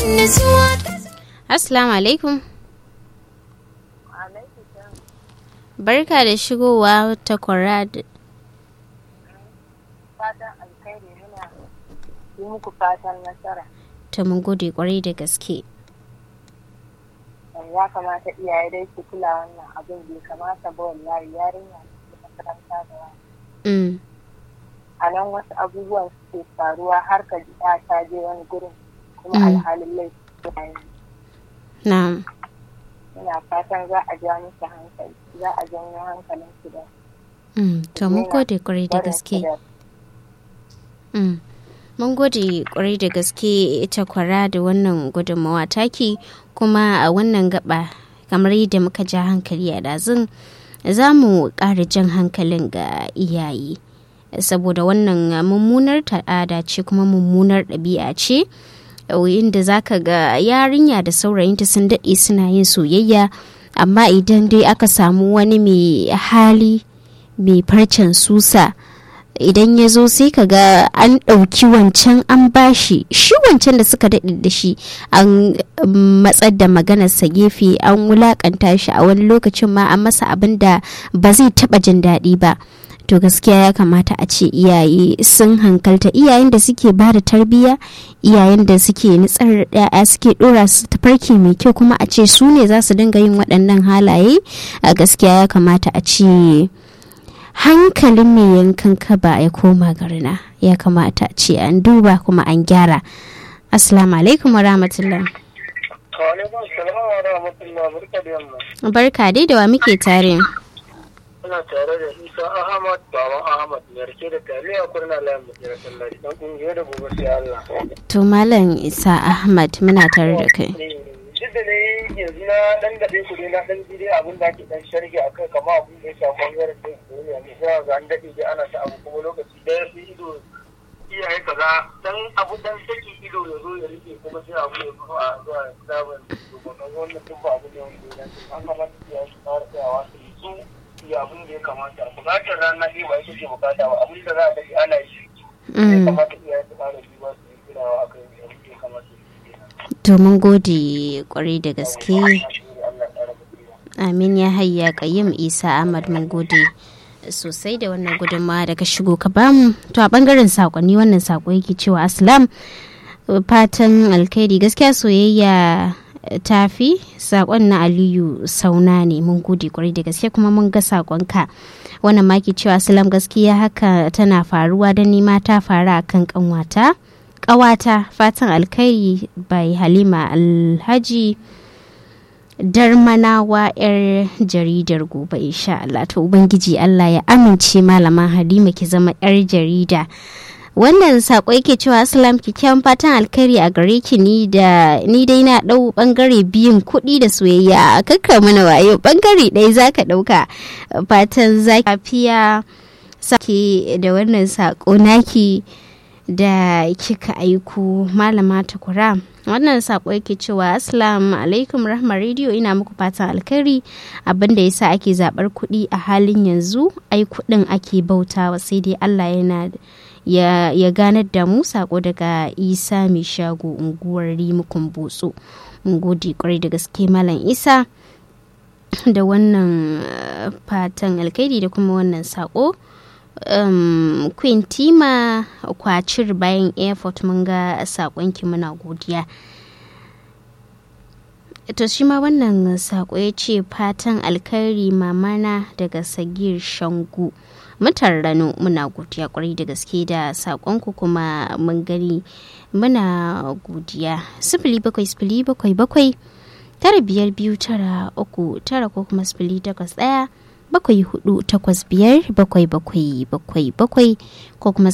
Assalamu alaikum. Barka da shigowa ta Kwarad. fatan alkhairi muna yi muku fatan nasara Ta mun gode kwarai da gaske. ya kamata iyaye dai su kula wannan abin bai kamata ba wallahi yarinya ce makaranta da wani Mm. a nan wasu abubuwan suke faruwa har ka ji ta ta je wani gurin kuma Mm. alhalin laifi ya yi Na'am. ina fatan za a ja musu hankali za a janyo hankalin su da Mm. To mun gode kwarai da barin su gaske. da Mm. Mun gode kwarai da gaske ita kwara da wannan gudunmawa taki kuma a wannan gaba kamar yadda muka ja hankali a ɗazun za mu ƙara jan hankalin ga iyaye saboda wannan mummunar ta'ada ce kuma mummunar ɗabi'a ce inda za ka ga yarinya da saurayinta sun daɗe suna yin soyayya amma idan dai aka samu wani mai hali mai farcen susa idan ya zo sai ka ga an ɗauki wancan an bashi shi wancan da suka daɗe da shi an matsar da maganarsa gefe an wulakanta shi a wani lokacin ma an masa abin da ba zai taɓa jin daɗi ba to gaskiya ya kamata a ce iyaye sun hankalta iyayen da suke ba da tarbiyya iyayen da suke nitsar ya'ya suke ɗora su tafarki mai kyau kuma a ce su ne za su dinga yin waɗannan halaye a gaskiya ya kamata a ce hankalin mai yankan kaba ya koma garina ya kamata ce an duba kuma an gyara assalamu alaikum wa rahmatullah Wa'alaikun salam wa rahmatullah barka da yamma. barka dai da wa muke tare Ina tare da Isa Ahmad Baban Ahmad mai rike da taliya kurna layin mutiyar sallari dan kungiyar da gobe sai Allah. to malam isa ahmad muna tare da kai Duk da ne yanzu na dan daɗe ku dai na dan ji dai abin da ake dan sharhi a kai kama abin da ya shafi bangaren da duniya ne sai ga an daɗe dai ana ta abu kuma lokaci ɗaya sai ido iyaye kaza dan abu dan saki ido ya zo ya rike kuma sai abu ya zo a zuwa sabon domin wannan duk ba abu ne wanda ya dace an kamata iyaye su fara tsayawa su yi su yi abin da ya kamata bukatar rana ɗaya ba ita ce bukata ba abin da za a daɗe ana yi ya Mm, kamata iyaye su fara duba su yi kirawa a kan abin da ya kamata su yi to mun gode kwarai da gaske Allah ya ƙara basira. amin ya hayya kayyum isa ahmad mun gode sosai da wannan gudunmawa da ka shigo ka bamu to a bangaren sakonni wannan sako yake cewa aslam fatan alkhairi gaskiya soyayya tafi sakon na aliyu sauna ne mun gode kwarai da gaske kuma mun ga sakonka wannan maki cewa aslam gaskiya haka tana faruwa da nima ta faru akan kanwata kawata fatan alkhairi bai halima alhaji darmanawa 'yar jaridar gobe insha Allah to ubangiji Allah ya amince malama Halima ki zama 'yar jarida wannan sako yake cewa assalam kyakkyawan fatan alkhairi a gare ki ni da ni dai na dau bangare biyun kuɗi da soyayya kakka mana wayo bangare ɗaya zaka ɗauka fatan zaki lafiya sake da wannan sako naki da kika aiko malama takura wannan sako yake cewa assalamu alaikum rahma radio ina muku fatan alkhairi abinda yasa ake zabar kuɗi a halin yanzu ai kuɗin ake bautawa sai dai allah yana ya, ya ganar da mu sako daga isa mai shago unguwar rimukun botso mun gode kwarai da gaske malam isa da wannan uh, fatan alkhairi da kuma wannan sako um, queen tima kwacir bayan airport mun ga sakonki muna godiya to shi ma wannan sako ya ce fatan alkhairi mamana daga sagir shangu mutan rano muna godiya kwarai da gaske da sakonku kuma mun gani muna godiya sifili bakwai sifili bakwai bakwai tara biyar biyu tara uku tara ko kuma sifili takwas ɗaya bakwai hudu takwas biyar bakwai bakwai bakwai bakwai ko kuma